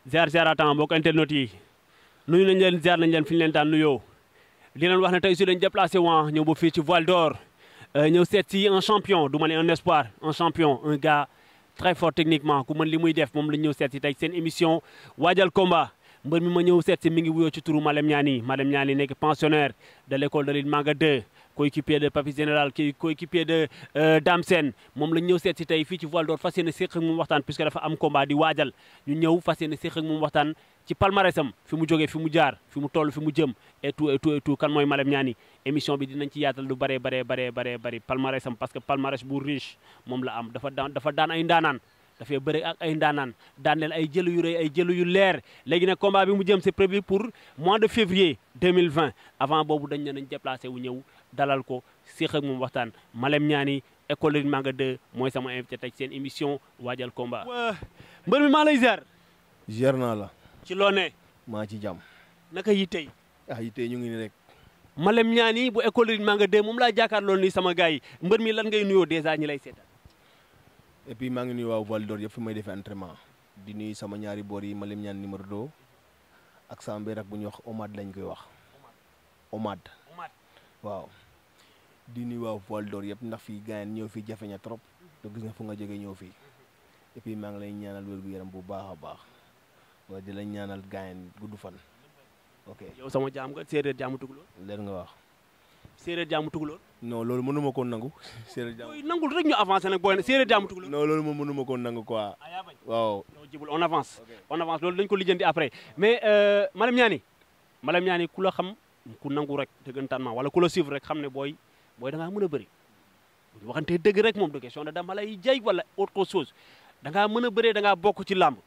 ziar ziaratan mbokk internet yi nuyu nañ leen ziar nañ leen fi ñu leen daan nuyoo di leen wax ne tey si dañ déplacé waa ñëw ba fii ci Voile d'Or ñëw seet si un champion du ma ne un espoir un champion un gars très fort techniquement ku mën li muy def moom la ñëw seet si tey seen émission waajal combat mbër mi ma ñëw seet si mi ngi wuyoo ci turu Malem Niani Malem Niani nekk pensionnaire de l' école de l'île Manga 2 coéquipier de Papis Général kii coéquipier de Dame Sène moom la ñu ñëw seet si tey fii ci Voile d'Or fas yéene séq ak moom waxtaan puisque dafa am combat di waajal ñu ñëw fas yéene séq ak moom waxtaan ci palmarèsam fi mu jógee fi mu jaar fi mu toll fi mu jëm et tout et tout et tout kan mooy Malem Niani émission bi dinañ ci yaatal lu bare bare bare bare bëri palmarèsam parce que palmarès bu riche moom la am dafa daan dafa daan ay ndaanaan dafay bëri ak ay ndaanaan daan leen ay jëlu yu rëy ay jëlu yu leer léegi nag combat bi mu jëm c'est prévu pour mois de février 2020 avant boobu dañ ne nañ déplacé wu ñëw dalal ko séq ak moom waxtaan Malem Niani école Lille Manga 2 mooy sama invité tey seen émission waajal combat. mbër mi maa lay ziar. ziar naa la. ci loo ne. maa ci jàmm. naka yi tey. ah yi tey ñu ngi ni rek. Malem Niani bu école Lille Manga 2 moom laa jàkkaarloo nii sama gars yi mbër mi lan ngay nuyoo dèjà ñi lay seetal. et puis maa ngi nuyu waa Voile d'Or yëpp fi may defee entraînement di nuyu sama ñaari boor yi Malem Niani numéro 2 ak sama mbéy rek bu ñuy wax Omad lañ koy wax. Omad. waaw. di nuyu waa Voile d'Or yëpp ndax fii gars ñëw fii jafe na trop. te gis nga fu nga jógee ñëw fii. et puis maa ngi lay ñaanal wér gu yaram bu baax a baax. waaye di la ñaanal gars gudd fan. ok yow sama jaam nga séeréer jaamu tukulóor. leen nga wax. séeréer jaamu tukulóor. non loolu mënuma ko nangu. séeréer jaamu booy nangul rek ñu avancé nag booy séeréer jaamu tukulóor. non loolu moom mënuma ko nangu quoi. waaw. non jibul on avance. on avance loolu dañ ko lijjanti après mais Malem Niani Malem Niani ku la xam ku nangu rek dëggantaan ma wala ku la suivre rek xam ne booy booy da ngaa mën a bëri. bu ñu waxantee dëgg rek moom de question de dama lay jay wala autre chose da ngaa mën a bëree da ngaa bokk ci làmb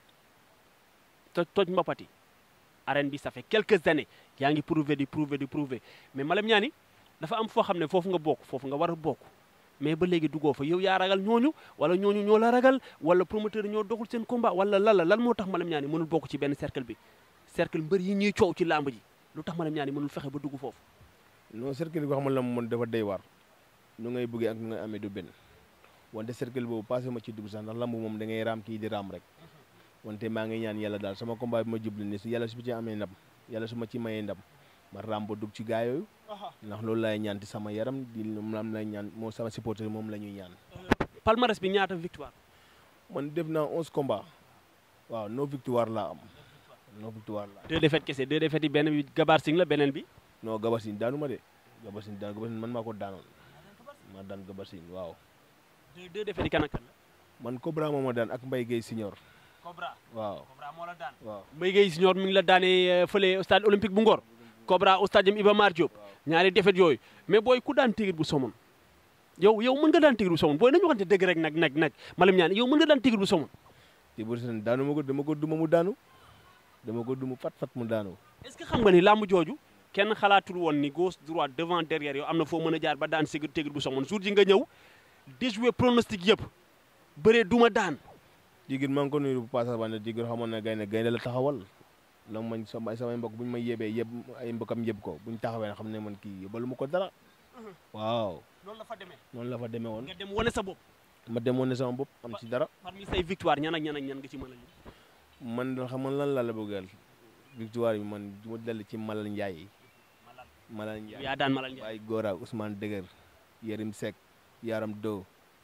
toj toj mbapati arène bi ça fait quelques années yaa ngi prouver di prouver di prouver mais Malem Niani dafa am foo xam ne foofu nga bokk foofu nga war a bokk mais ba léegi duggoo fa yow yaa ragal ñooñu wala ñooñu ñoo la ragal wala promoteur ñoo doxul seen combat wala lan la lan moo tax Malem Niani mënul bokk ci benn cercle bi cercle mbër yi ñuy coow ci làmb ji lu tax Malem Niani mënul fexe ba dugg foofu. non cercle bi nga xam ne la moom dafa day war nu ngay bëggee ak nu ngay amee du benn wante cercle boobu passé ma ci dugg sax ndax lamb moom da ngay raam kii di raam rek wante maa ngi ñaan yàlla daal sama combat bi ma jublu ni si yàlla su ma ci amee ndam yàlla su ma ci mayee ndam ma raam ba dugg ci gaa yooyu ndax loolu laay ñaan ci sama yaram di moom lay ñaan moo sama supporter moom la ñuy ñaan. palmarès bi ñaata victoire. man def naa onze combats waaw no victoire laa am no victoire laa am. deux défaites kese deux défaites yi benn bi Gabar Singh la beneen bi. non Gabar Singh daanu ma de Gabar Singh daanu Gabar Singh man maa ko daanoon maa daan Gabar Singh waaw. deux deux défaites yi kan ak kan la. man Cobra moo ma daan ak Mbaye Guèye Senior. Cobra waaw Cobra moo la daan. waaw Mbaye Guèye Senior mi ngi la daanee fële stade olympique bu Ngor. Cobra au stade Iba Mar Diop. ñaari défaites yooyu mais booy ku daan Tigre bu Somone. yow yow mën nga daan Tigre bu Somone booy nañu waxante dëgg rek nag nag nag Malem Niani yow mën nga daan Tigre bu Somone. te bu seen daanu ma ko dama ko duma mu daanu dama ko duma fat fat mu daanu. est-ce que xam nga ni làmb jooju kenn xalaatul woon ni gauche droite devant derrière yow am na foo mën a jaar ba daan Tigre Tigre bu Somone jour ji nga ñëw déjouer pronostic yëpp bëree duma daan. Tigre maa ngi ko nuyu bu paasa ba ne Tigre xamoon na gaynde gaynde la taxawal la mañ sama samay mbokk bu ñu may yebee yeb ay mbokkam yeb ko bu ñu taxawee xam ne man kii yóbbalu ma ko dara waaw loolu la fa demee. noonu la fa demee woon nga dem wane sa bopp. ma demoon ne sama bopp am ci dara parmi say victoire ñan ak ñan ak ñan nga ci mën a lim. man da xam nga lan la la bëggal victoire bi man du ma dell ci Malal Ndiaye Malal Ndiaye yaa daan Malal Ndiaye. Baye Gora Ousmane Dëgër Yérim Seck Yaram Do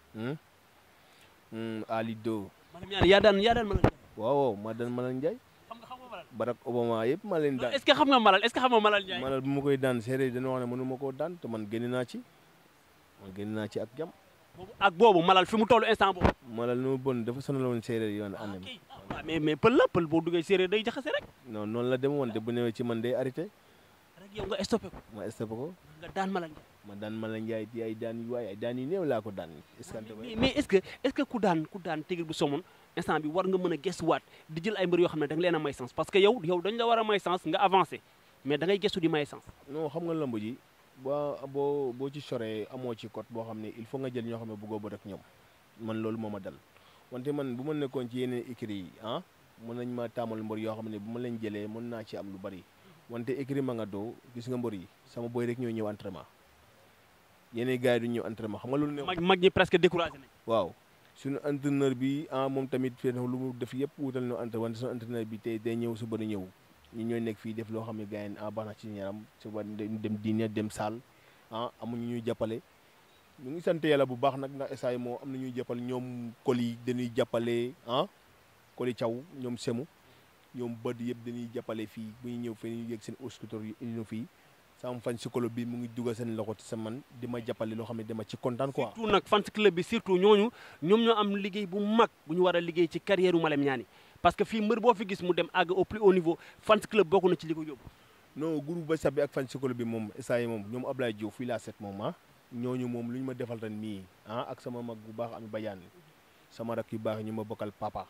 Ali Do Malem Niani yaa daan yaa daan Malal Ndiaye. waaw ma daan Malal Ndiaye xam nga xam nga Malal. Barack Obama yëpp ma leen daan est-ce que xam nga Malal est-ce que xam nga Malal Ndiaye. Malal bu ma koy daan séeréer yi dañoo wax ne mënu ma koo daan te man génn naa ci man génn naa ci ak jam boobu ak boobu Malal fi mu tollu instant boobu. Malal nu mu bon dafa sonaloon séeréer yi yoon ànd mi ah mais mais pël la pël boo duggee séeréer day jaxase rek. non noonu la dem woon te bu ñëwee ci man day arrêté rek yow nga stoppé ko. ma stoppé ko nga daan Malal Ndiaye. ma daan Malal Ndiaye di ay daan yu waay ay daan yu néew laa ko daan est-ce que mais mais est-ce que est-ce que ku daan ku daan Tigre bu Somone instant bi war nga mën a gëstuwaat di jël ay mbër yoo xam ne da nga leen a may sens parce que yow yow dañ la war a may sens nga avancé mais da ngay gëstu di may sens. non xam nga lamb ji boo boo boo ci soree amoo ci code boo xam ne il faut nga jël ñoo xam ne bëggoo ba rek ñoom man loolu moo ma dal wante man bu ma nekkoon ci yeneen écrits yi ah mën nañ ma taamal mbër yoo xam ne bu ma leen jëlee mën naa ci am lu bari wante écrit ma nga doo gis nga mbër yi sama boy rek ñoo ñëw entraînement yeneen gars yi du ñëw entraînement xam nga loolu ne mag mag ñi presque découragé nañ. waaw suñu entraîneur bi ah moom tamit fii lu mu def yëpp wutal ñu entraîneur wante suñu entraîneur bi tey day ñëw suba du ñëw ñu ñooy nekk fii def loo xam ne gars yi ah baax na ci yaram suba dem diine dem saal ah amuñu ñuy jàppale ñu ngi sant yàlla bu baax nag ndax essay moo am na ñuy jàppale ñoom koli dañuy jàppale ah koli caw ñoom semu ñoom bët yëpp dañuy jàppale fii bu ñu ñëw fii ñu yegg seen scooter yi indi ñu fii sama fan psycholo bi mu ngi dugal seen loxo ci sa man di ma jàppale loo xam ne dama ci kontaan quoi. surtout nag fans club bi surtout ñooñu ñoom ñoo am liggéey bu mag bu ñu war a liggéey ci carrière u Malem Niani parce que fii mbër boo fi gis mu dem àgg au plus haut niveau fans club bokk na ci li ko yóbbu. non groupe ba sabi ak fan psycholo bi moom essay moom ñoom Ablaye Diouf fii laa set moom ah ñooñu moom lu ñu ma defal ren mii ah ak sama mag bu baax ami Badiane sama rak yu baax ñu ma bokkal papa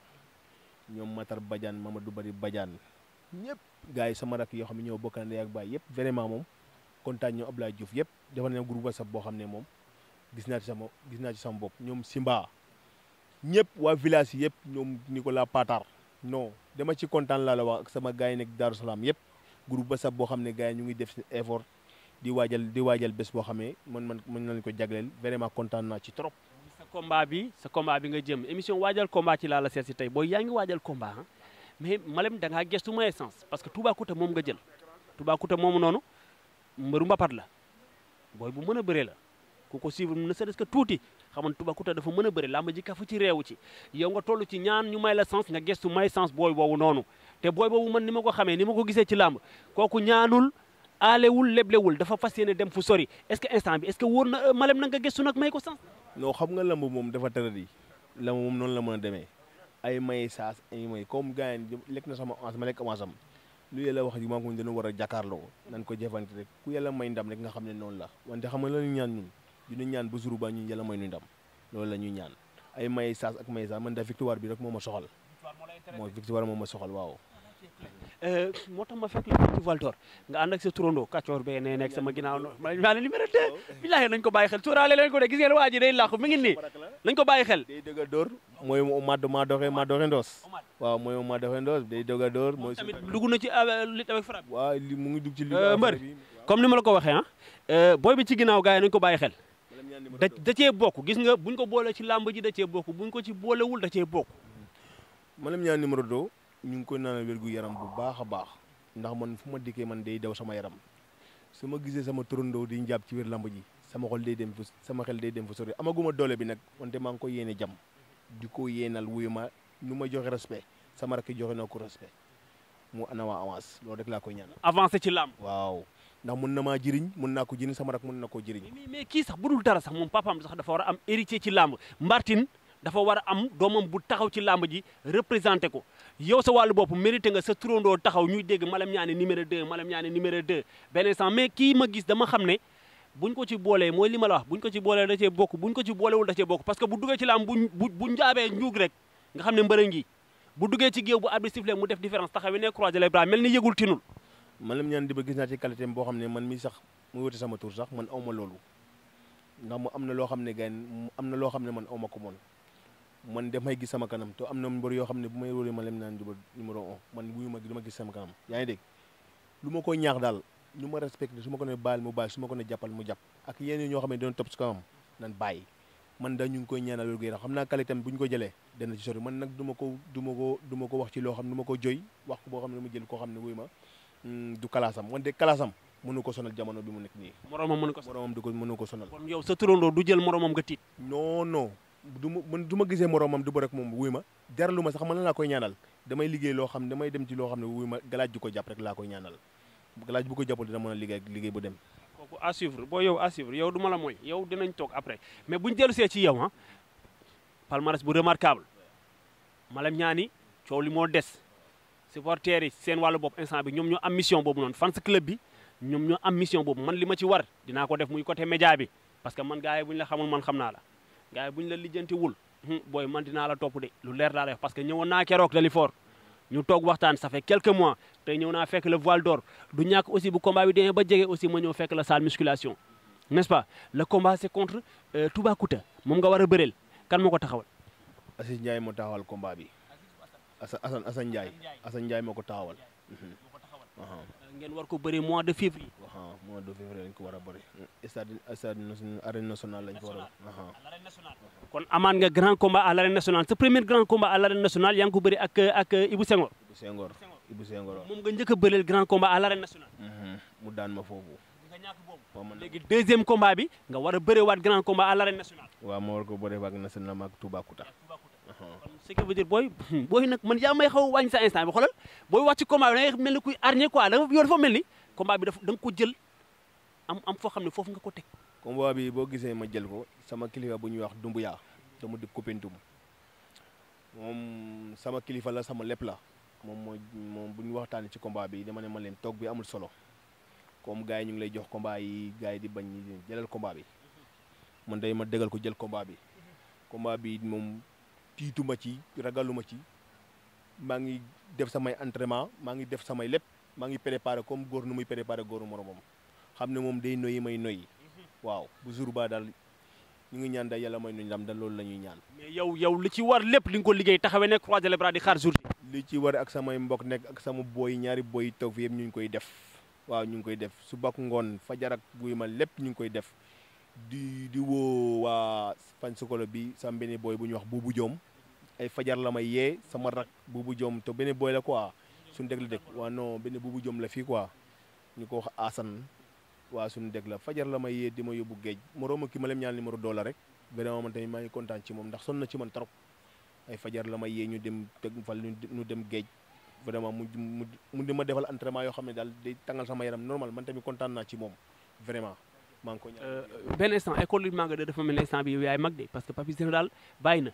ñoom Matar Badiane Mamadou Bari Badiane ñëpp gars yi sama rak yoo xam ne ñoo bokkal ndey ak baay yëpp vraiment moom kontaan ñoom Ablaye Diouf yëpp defal nañ groupe WhatsApp boo xam ne moom gis naa ci sama gis naa ci sama bopp ñoom Simba ñëpp waa village yi yëpp ñoom Nicolas Patar non dama ci kontaan laa la wax ak sama gars yi nekk Darou Salaam yëpp groupe WhatsApp boo xam ne gars yi ñu ngi def seen effort di waajal di waajal bés boo xamee man man mën nañu ko jagleel vraiment kontaan naa ci trop. sa combat bi sa combat bi nga jëm émission waajal combat ci laa la seet si tey booy yaa ngi waajal combat ah mais Malem da ngaa gestu ma essence parce que Toubacouta moom nga jël Toubacouta moomu noonu mbëru mbapat la booy bu mën a bëre la ku ko suivre ne serait-ce que tuuti xaman Toubacouta dafa mën a bëre làmb ji kafu ci réewu ci yow nga toll ci ñaan ñu may la sens nga gestu may sens booy boobu noonu te booy boobu man ni ma ko xamee ni ma ko gisee ci làmb kooku ñaanul aalewul leblewul dafa fas yéene dem fu sori est-ce que instant bi est-ce que wóor na Malem na nga gestu nag may ko sens non xam nga lamb moom dafa tëra di lamb moom noonu la mën a demee ay may saas ay may comme gars yi lekk na sama avance ma lekk avance am lu yàlla wax ji maa ko dana war a jàkkaarloo nan ko jëfante rek ku yàlla may ndam rek nga xam ne noonu la wante xam nga la ñu ñaan ñun dina ñaan ba jour ba ñun yàlla may ñu ndam loolu la ñuy ñaan ay may saas ak may saas man da victoire bi rek moo ma soxal mooy victoire moo ma soxal waaw moo tax ma fekk la ci Val d'Or nga ànd ak sa turando kàccoor bee nee nekk sama ginnaaw no maa ne numéro 2 billaahi nañ ko bàyyi xel sóoraale leen ko de gis ngeen waa ji day làqu mi ngi nii nañ ko bàyyi xel day dëgg a dóor mooy ma maa doxee maa doxee ndoos waaw mooy maa doxee ndoos day dëgg a dóor mooy tamit dugg na ci lutte avec frappe waaw li mu ngi dugg ci li mbër comme ni ma la ko waxee ah booy bi ci ginnaaw gars yi nañ ko bàyyi xel da da cee bokk gis nga buñ ko boole ci làmb ji da cee bokk buñ ko ci boolewul da cee bokk Malem Niani numéro 2 ñu ngi koy naanal wér gu yaram bu baax a baax ndax man fu ma dikkee man day daw sama yaram su ma gisee sama turandoo di njàpp ci wér lamb ji sama xol day dem fu sama xel day dem fu sori amaguma doole bi nag wante maa ngi ko yéene jam di ko yéenal wuyu ma nu ma joxe respect sama rakk joxe na ko respect mu ana waa avance loolu rek laa koy ñaanal. avancé ci làmb. waaw ndax mun na maa jëriñ mun naa ko jëriñ sama rakk mun na koo jëriñ. mais mais kii sax bu dul dara sax moom papaam sax dafa war a am héritier ci làmb Martin dafa war a am doomam bu taxaw ci làmb ji représenté ko yow sa wàllu bopp mérité nga sa turandoo taxaw ñuy dégg Malem Niani numéro 2 Malem Niani numéro 2 benn instant mais kii ma gis dama xam ne buñ ko ci boolee mooy li ma la wax buñ ko ci boolee da cee bokk buñ ko ci boolewul da cee bokk parce que bu duggee ci làmb bu bu bu njaabee njuug rek nga xam ne mbërë ngi bu duggee ci géew bu arbitre sifflé mu def différence taxaw ne croiser les bras mel ni yëgul tinul Malem Niani di ba gis naa ci qualité boo xam ne man mi sax mu wute sama tur sax man awma loolu ndax mu am na loo xam ne gars am na loo xam ne man awma ko moon man damay gis sama kanam te am na mbër yoo xam ne bu may wóoree Malem Niani numéro un man wuyu ma dama gis sama kanam yaa ngi dégg lu ma koy ñaax daal lu ma respecté su ma ko ne baal mu baal su ma ko ne jàppal mu jàpp ak yenn ñoo xam ne doon topp si kanam nan bàyyi man da ñu ngi koy ñaanal wér gu yaram xam naa qualité bu ñu ko jëlee dana ci sori man nag du ma ko du ma ko du ma ko wax ci loo xam ne du ma ko joy wax ko boo xam ne mu jël koo xam ne wuyu ma du kalaasam wante kalaasam mënu ko sonal jamono bi mu nekk nii moromam mënu ko moromam du ko mënu ko sonal kon yow sa turandoo du jël moromam nga tiit non non du ma man du ma gisee moromam du ba rek moom wuy ma dara lu ma sax man laa koy ñaanal damay liggéey loo xam damay dem ci loo xam ne wuy ma galaaj ju ko jàpp rek laa koy ñaanal galaaj bu ko jàppul dina mën a liggéey liggéey bu dem kooku à suivre boo yow à suivre yow du ma la mooy yow dinañ toog après mais buñ dellu see ci yow ah palmarès bu remarquable Malem Niani coow li moo des supporters yi seen wàllu bopp instant bi ñoom ñoo am mission boobu noonu fans club bi ñoom ñoo am mission boobu man li ma ci war dinaa ko def muy côté média bi parce que man gars yi bu ñu la xamul man xam naa la gars yi bu ñu la lijjanti wul booy man dinaa la topp de lu leer laa lay wax parce que ñëwoon naa keroog Dalifort ñu toog waxtaan ça fait quelques mois tey ñëw naa fekk le voile d'or du ñàkk aussi bu combat bi demee ba jege aussi ma ñëw fekk la salle musculation n'est-ce pas le combat c'est contre Toubacouta moom nga war a bëreel kan moo ko taxawal. Assis Ndiaye moo taxawal combat bi Assane Assane Ndiaye Assane Ndiaye moo ko taxawal aha ngeen war ko bëri mois de février. aha mois de février lañ ko war a bëri stade stade national arène nationale lañ ko war a aha à l'arène nationale. kon amaan nga grand combat à l'arène nationale sa premier grand combat à l'arène nationale yaa ngi ko bëri ak ak Ibou Senghor. Ibou Senghor Ibou Senghor waaw. moom nga njëkk a bëreel grand combat à l'arène nationale. Mhm. mu daan ma foofu nga ñàkk boobu. waaw man léegi deuxième combat bi nga war a bëreewaat grand combat à l'arène nationale. waaw ma war ko bëre waag national maag Toubacouta aha kon ce qui veut dire booy booy nag man yaa may xaw a wàññi sa instant bi xoolal booy wax ci combat bi da ngay mel ni kuy arñe quoi dafa yow dafa mel ni combat bi dafa da nga ko jël am am foo xam ne foofu nga ko teg. combat bi boo gisee ma jël ko sama kilifa bu ñuy wax Dumbuya te mu di Koupentoum moom sama kilifa la sama lépp la moom mooy moom bu ñu waxtaanee ci combat bi dama ne ma leen toog bi amul solo comme gars yi ñu ngi lay jox combat yi gars yi di bañ ñi jëlal combat bi man day ma dëggal ko jël combat bi combat bi moom tiituma ci ragaluma ci maa ngi def samay entraînement maa ngi def samay lépp maa ngi préparé comme góor nu muy préparé góoru moromam xam ne moom day noyyi may noyyi waaw bu jour ba daal ñu ngi ñaan daal yàlla may nu ndam da loolu la ñuy ñaan mais yow yow li ci war lépp li nga ko liggéey taxawee ne croiser les bras di xaar jour bi. li ci war ak samay mbokk nekk ak sama booy ñaari booy taw fi yëpp ñu ngi koy def waaw ñu ngi koy def su bakk ngoon fajar ak buy ma lépp ñu ngi koy def di di woo waa fan sukolo bi sama benn booy bu ñuy wax buubu joom ay fajar la may yee sama rak buubu joom te benn booy la quoi suñu dëkk la dëkk waa non benn buubu joom la fii quoi ñu ko wax Assane waa suñu dëkk la fajar la may yee di ma yóbbu géej morooma ki ma leen ñaan numéro doo la rek vraiment man tamit maa ngi kontaan ci moom ndax sonn na ci man trop ay fajar la may yee ñu dem teg fal ñu dem géej vraiment mu mu mu di ma defal entraînement yoo xam ne daal day tàngal sama yaram normal man tamit kontaan naa ci moom vraiment maa ngi ko ñaan benn instant école bi Manga 2 dafa mel ne instant bi yow yaay mag de parce que Papis Général bàyyi na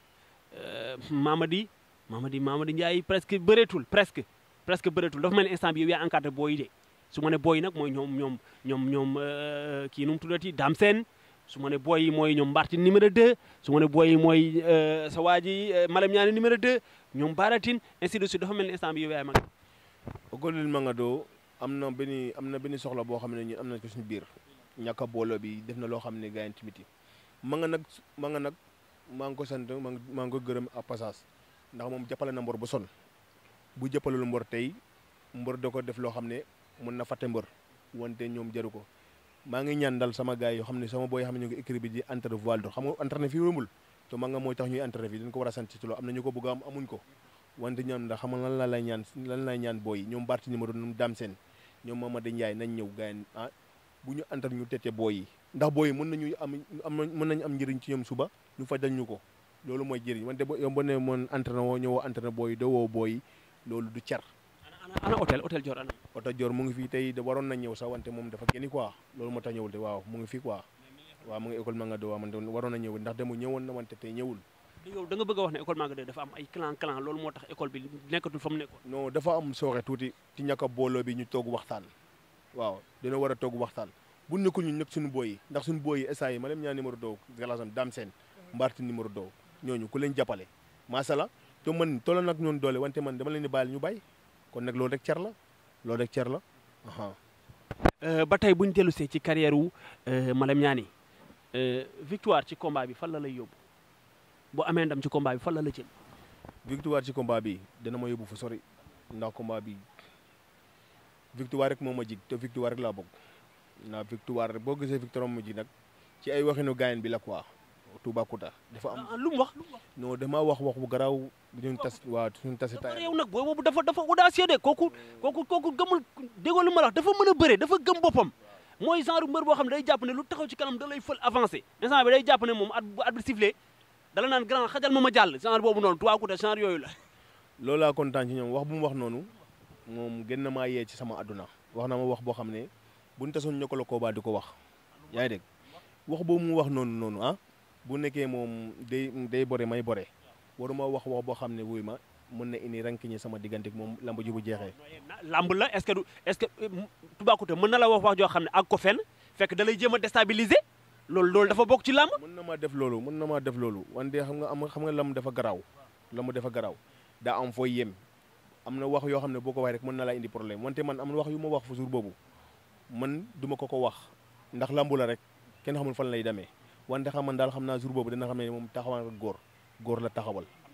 Mamadi Mamadi Mamadi Ndiaye presque bëreetul presque presque bëreetul dafa mel ne instant bi yow yaay encadré booy yi de su ma ne booy yi nag mooy ñoom ñoom ñoom ñoom kii nu mu tuddati Dame Sène su ma ne booy yi mooy ñoom Mbarti numéro 2 su ma ne booy yi mooy sa waa ji Malam Ñaani numéro 2 ñoom Baratine ainsi de suite dafa mel ni instant bi yow yaay mag. Ogolil Mangado am na benn am na benn soxla boo xam ne ñun am na ko suñu biir ñàkk a booloo bi def na loo xam ne gars yi tamit ma nga nag ma nga nag maa ngi ko sant maa ngi maa ngi ko gërëm à passage ndax moom jàppale na mbor ba son bu jàppalul mbor tey mbor da ko def loo xam ne mën na fàtte mbor wante ñoom jaru ko maa ngi ñaan dal sama gars yi yoo xam ne sama booy xam ne ñu ngi écrit bi di entraîné voile d'or xam nga entraîné fii wëmbul te maa nga mooy tax ñuy entraîné fii dañ ko war a sant ci loolu am na ñu ko bëgg a am amuñ ko wante ñoom ndax xam nga lan la lay ñaan lan lay ñaan booy ñoom Barti numéro ñoom Dame Sène ñoom Mamadou Ndiaye nañ ñëw gars yi ah bu ñu entraîné ñu tete booy yi ndax booy yi mën nañu am am mën nañu am njëriñ ci ñoom suba ñu fajal ñu ko loolu mooy jëriñ wante bo yow boo nee moon entraîné woo ñëwoo entraîné booy yi doo woo booy yi loolu du cer ana ana hôtel hôtel Dior ana. oto Dior mu ngi fii tey da waroon na ñëw sax wante moom dafa génni quoi loolu moo tax ñëwul te waaw mu ngi fii quoi waaw mu ngi école Mangado waaw man waroon na ñëw ndax demu ñëwoon na wante tey ñëwul yow da nga bëgg a wax ne école Manga 2 dafa am ay clan clan loolu moo tax école bi nekkatul fa mu nekkoon. non dafa am sooxe tuuti ci ñàkk a booloo bi ñu toog waxtaan waaw dina war a toog waxtaan bu nekkul ñu nekk suñu booy yi ndax suñu booy yi esa yi ma leen ñaan numéro doo galasam Dame Sène Mbarti numéro doo ñooñu ku leen jàppale masala te man tolla nag ñoon doole wante man dama leen di bàyyil ñu bàyyi kon nag loolu rek cer la loolu rek cer la aha ba tey bu ñu dellu see ci carrière wu Malam Ñaani victoire ci combat bi fan la lay yóbbu bu amee ndam ci combat bi fan la la jël. victoire ci combat bi dana ma yóbbu fu sori ndax combat bi victoire rek moo ma jig te victoire rek laa bëgg ndax victoire rek boo gisee victoire moo ma jig nag ci ay waxinu gaayen bi la quoi Toubacouta dafa am ah lu mu wax lu mu wax. non dama wax wax bu garaaw ñun tas waa suñu tasi par tay yow nag booy boobu dafa dafa audacieux de kooku kooku kooku gëmul déggoo lu ma la wax dafa mën a bëre dafa gëm boppam mooy genre mbër boo xam ne day jàpp ne lu taxaw ci kanam da lay fël avancé instant bi day jàpp ne moom at bu at bi sifflé dala naan grand xajal ma ma jàll genre boobu noonu Toubacouta genre yooyu la. loolu laa kontaan ci ñoom wax bu mu wax noonu moom gën na maa yee ci sama àdduna wax na ma wax boo xam ne buñ tasoon ñokkaloo koobaa di ko wax yaa ngi dégg wax boobu mu wax noonu noonu ah bu nekkee moom day day bore may bore waruma wax wax boo xam ne wuy ma mën na indi rankiñe sama diggante moom lamb ji bu jeexee lamb la est-ce que du est-ce que Toubacouta mën na la wax wax joo xam ne ak ko fenn fekk da lay jéem a déstabiliser loolu loolu dafa bokk ci lamb. mën na maa def loolu mën na maa def loolu wante xam nga am xam nga lamb dafa garaaw lamb dafa garaaw daa am fooy yem am na wax yoo xam ne boo ko waxee rek mën na laa indi problème wante man am na wax yu ma wax fa jour boobu man duma ko ko wax ndax lambu la rek kenn xamul fan lay demee wante xam man daal xam naa jour boobu dina xam ne moom taxawal nga góor góor la taxawal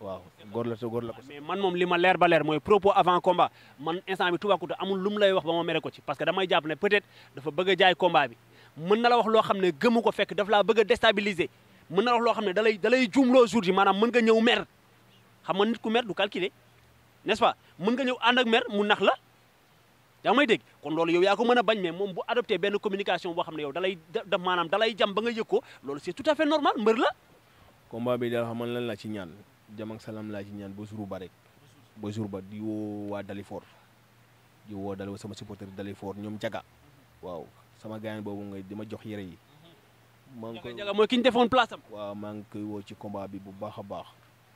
waaw góor la te góor la ko mais man moom li ma leer ba leer mooy propos avant combat man instant bi Toubacouta amul lu mu lay wax ba ma mere ko ci parce que damay jàpp ne peut-être dafa bëgg a jaay combat bi mën na la wax loo xam ne gëmu ko fekk daf laa bëgg a déstabiliser mën na la wax loo xam ne da lay da lay juumloo jour ji maanaam mën nga ñëw mer xam nga nit ku mer du calculer n'est-ce pas mën nga ñëw ànd ak mer mu nax la yaa ngi may dégg kon loolu yow yaa ko mën a bañ mais moom bu adopté benn communication boo xam ne yow dalay da maanaam dalay jam ba nga yëg ko loolu c'est tout à fait normal mbër la combat bi daal xam nga lan laa ci ñaan jàmm ak salaam laa ci ñaan ba jour ba rek ba jour ba di woo waa Dalifort di woo dal sama supporter Dalifort ñoom jaga waaw sama gaañ boobu ngay di ma jox yére yi maa ngi koy jaga mooy ki ñu defoon place am waaw maa ngi koy woo ci combat bi bu baax a baax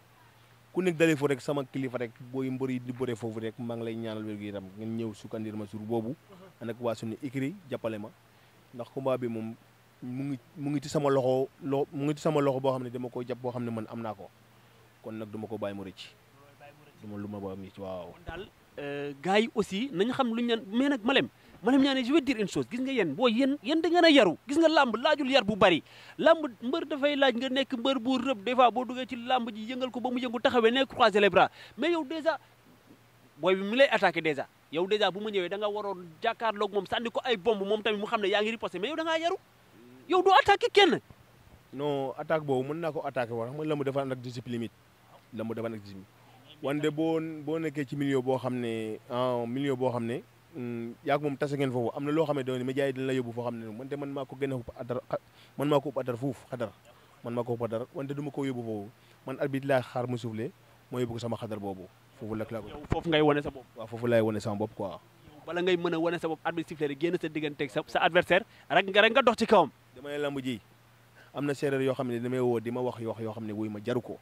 ku nekk Dalifort rek sama kilifa rek booy mbër yi di bëre foofu rek maa ngi lay ñaanal wér gu yaram ngeen ñëw sukkandir ma jour boobu ànd ak waa suñu écrit jàppale ma ndax combat bi moom mu ngi mu ngi ci sama loxo loo mu ngi ci sama loxo boo xam ne dama koy jàpp boo xam ne man am naa ko kon nag duma ko bàyyi mu rëcc duma lu ma ba am ci waaw kon daal gars yi aussi nañu xam lu ñu leen mais nag Malem Malem ñaane je vais dire une chose gis nga yéen boo yéen yéen da ngeen a yaru gis nga làmb laajul yar bu bari làmb mbër dafay laaj nga nekk mbër bu rëb des fois boo duggee ci làmb ji yëngal ko ba mu yëngu taxawee nekk croiser les bras mais yow déjà booy bi mi lay attaqué déjà yow déjà bu ma ñëwee da nga waroon jàkkaarloog moom sànni ko ay bomb moom tamit mu xam ne yaa ngi riposté mais yow da ngaa yaru yow doo attaqué kenn non attaque boobu mën naa ko attaqué wax xam nga lamb dafa ànd ak discipline it lamb dafa ànd ak discipline wante boo boo nekkee ci milieu boo xam ne en milieu boo xam ne yaa moom tase ngeen foofu am na loo xam ne doon média yi dina la yóbbu foo xam ne wante man maa ko gën a ëpp adar man maa ko ëpp adar fuuf xadar man maa ko ëpp adar wante du ma ko yóbbu foofu man arbitre laa xaar mu soufflé moo yóbbu ko sama xadar boobu foofu lak laa ko yow foofu ngay wane sa bopp waaw foofu laay wane sama bopp quoi bala ngay mën a wane sa bopp arbitre sifflé rek génn sa digganteeg sa sa adversaire rek nga rek nga dox ci kawam damay lamb ji am na séeréer yoo xam ne damay woo di ma wax yoo yoo xam ne wuy ma jaru ko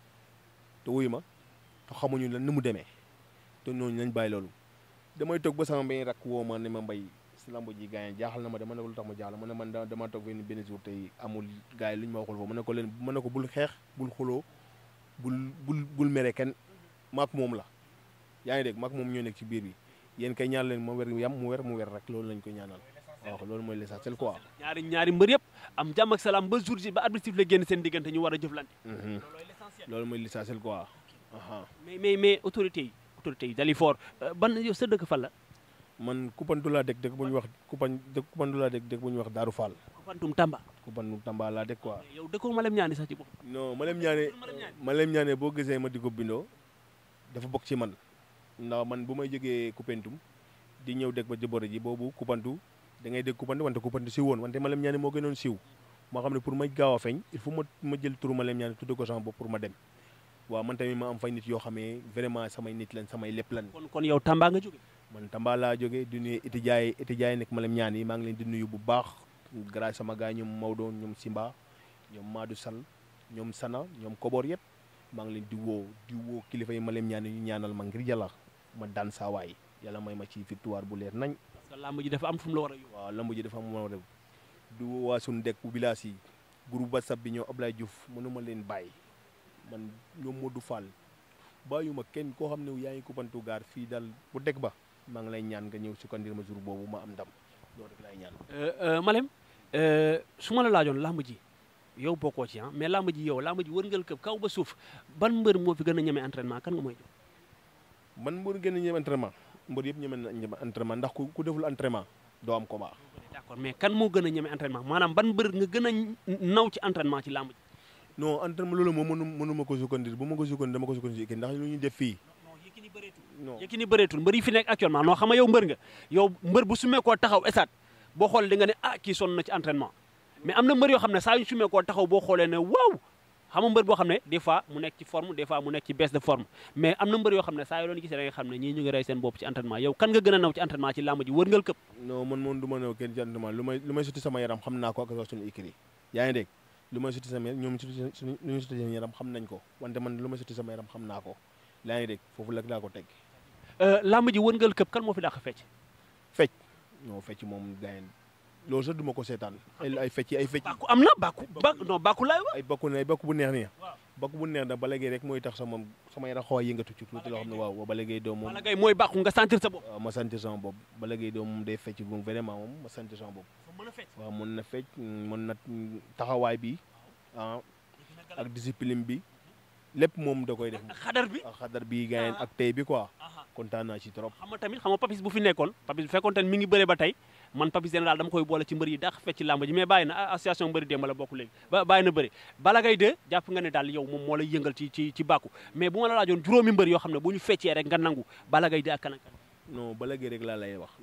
te wuy ma te xamuñu lan ni mu demee te ñooñu lañ bàyyi loolu damay toog ba sama mbéy rak woo ma ne ma mbay si lamb ji gars yi jaaxal na ma dama ne ko lu tax ma jaaxal ma ne man dama toog benn benn jour tey amul gars yi lu ñu ma waxul foofu ma ne ko leen ma ne ko bul xeex bul xuloo bul bul bul mere kenn maak moom la yaa ngi dégg maak moom ñoo nekk ci biir bi yéen kay ñaan leen ma wer yam mu wer mu wer rek loolu lañ koy ñaanal waaw loolu mooy l'essentiel quoi ñaari ñaari mbër yëpp am jàmm ak salaam ba jour ji ba arbitre sifflé génn seen diggante ñu war a jëflante loolu mooy l'essentiel quoi mais mais mais autorité yi autorité yi Dalifort ban yow sa dëkk fan la man Koupantou laa dëkk dëkk bu ñuy wax Koupan dëkk Koupantou laa dëkk dëkk bu ñuy wax Daaru Fall Koupantoum Tamba Koupantou Tamba laa dëkk quoi yow dëkkoo Malem ñaani sax ci bopp non Malem ñaane Malem ñaane boo gisee ma di ko bindoo dafa bokk ci man ndax man bu may jógee Koupentoum di ñëw dëkk ba jëbore ji boobu Koupantou da ngay dégg Koupantou wante Koupantou si woon wante Malem ñaane moo gënoon siiw moo xam ne pour ma gaaw a feeñ il faut ma ma jël turu Malem ñaane tudde ko sama bopp pour ma dem waaw man tamit ma am fay nit yoo xamee vraiment samay nit lan samay lépp lan kon kon yow Tamba nga jóge man Tamba laa jógee di nuyu étudiants yi étudiants yi nekk Malem ñaan yi maa ngi leen di nuyu bu baax grâce sama gars ñoom Maodo ñoom Simba ñoom Madou Sall ñoom Sana ñoom Kobor yëpp maa ngi leen di woo di woo kilifa yi Malem ñaan yi ñu ñaanal ma ngir yàlla ma daan saa waay yàlla may ma ci victoire bu leer nañ. parce que lamb ji dafa am fu mu la war a yóbbu. waaw lamb ji dafa am fu mu la war a yóbbu di woo waa suñu dëkk bu village yi groupe WhatsApp bi ñoo Ablaye Diouf mënuma leen bàyyi man ñoom Modou Fall bàyyuma kenn koo xam ne yaa ngi Koupantou gaar fii daal bu dëkk ba maa ngi lay ñaan nga ñëw sukkandir ma jour boobu ma am ndam loolu rek lay ñaan. Malem su ma la laajoon làmb ji yow bokkoo ci ah mais làmb ji yow làmb ji wërngal këpp kaw ba suuf ban mbër moo fi gën a ñeme entraînement kan nga mooy jox. man mbër gën a ñeme entraînement mbër yëpp ñeme na ñeme entraînement ndax ku ku deful entraînement doo am combat. d'accord mais kan moo gën a ñeme entraînement maanaam ban mbër nga gën a naw ci entraînement ci làmb ji. non entraînement loolu moom mënu mënuma ko sukkandir bu ma ko sukkandir dama ko sukkandir ci ndax lu ñu def fii. non Yékini bëreetul mbër yi fi nekk actuellement non xam nga yow mbër nga yow mbër bu sumee koo taxaw esaat boo xoolee di nga ne ah kii sonn na ci entraînement mais am na mbër yoo xam ne saa yu sumee koo taxaw boo xoolee ne waaw xam nga mbër boo xam ne des fois mu nekk ci forme des fois mu nekk ci baisse de forme mais am na mbër yoo xam ne saa yoo doon gisee da nga xam ne ñii ñu ngi rey seen bopp ci entraînement yow kan nga gën a naw ci entraînement ci làmb ji wërngal këpp non man moom du ma naw kenn ci entraînement lu may lu may suti sama yaram xam naa ko ak wax suñu écrit yaa ngi dégg lu may suti sama yaram ñoom suti suñu lu ñu suti seen yaram xam nañ ko wante man lu may suti sama yaram xam naa ko yaa ngi dégg foofu la laa ko teg làmb ji wërngal këpp kan moo fi dàq fecc fecc non fecc moom gayen loolu sax du ma ko seetaan ay ay fecc ay fecc bàkku am na bàkku ba non bàkku laay wax ay bakku ne ay bakku bu neex nii bakku bu neex da ba léegi rek mooy tax sa moom sama yaram xaw a yëngatu ci tuuti loo xam ne waaw ba léegi doom moom wala ngay mooy bàkku nga sentir sa bopp waaw ma sentir sama bopp ba léegi doom moom day fecc moom vraiment moom ma sentir sama bopp waaw mën na fecc mën na taxawaay bi ah ak discipline bi lépp moom da koy def ak xadar bi ak xadar bi gaayeen ak tey bi quoi kontaan naa ci trop xam nga tamit xam nga papis bu fi nekkoon papis bu fekkoon tamit mi ngi bëre ba tey man papis général dama koy boole ci mbër yi dàq fecc ci làmb ji mais bàyyi na association mbëri démb la bokk léegi ba bàyyi na bëri Balla Gaye 2 jàpp nga ne daal yow moom moo lay yëngal ci ci ci bàkku mais bu ma la laajoon juróomi mbër yoo xam ne bu ñu feccee rek nga nangu Balla Gaye 2 ak kan ak kan non Balla Gaye rek laa lay wax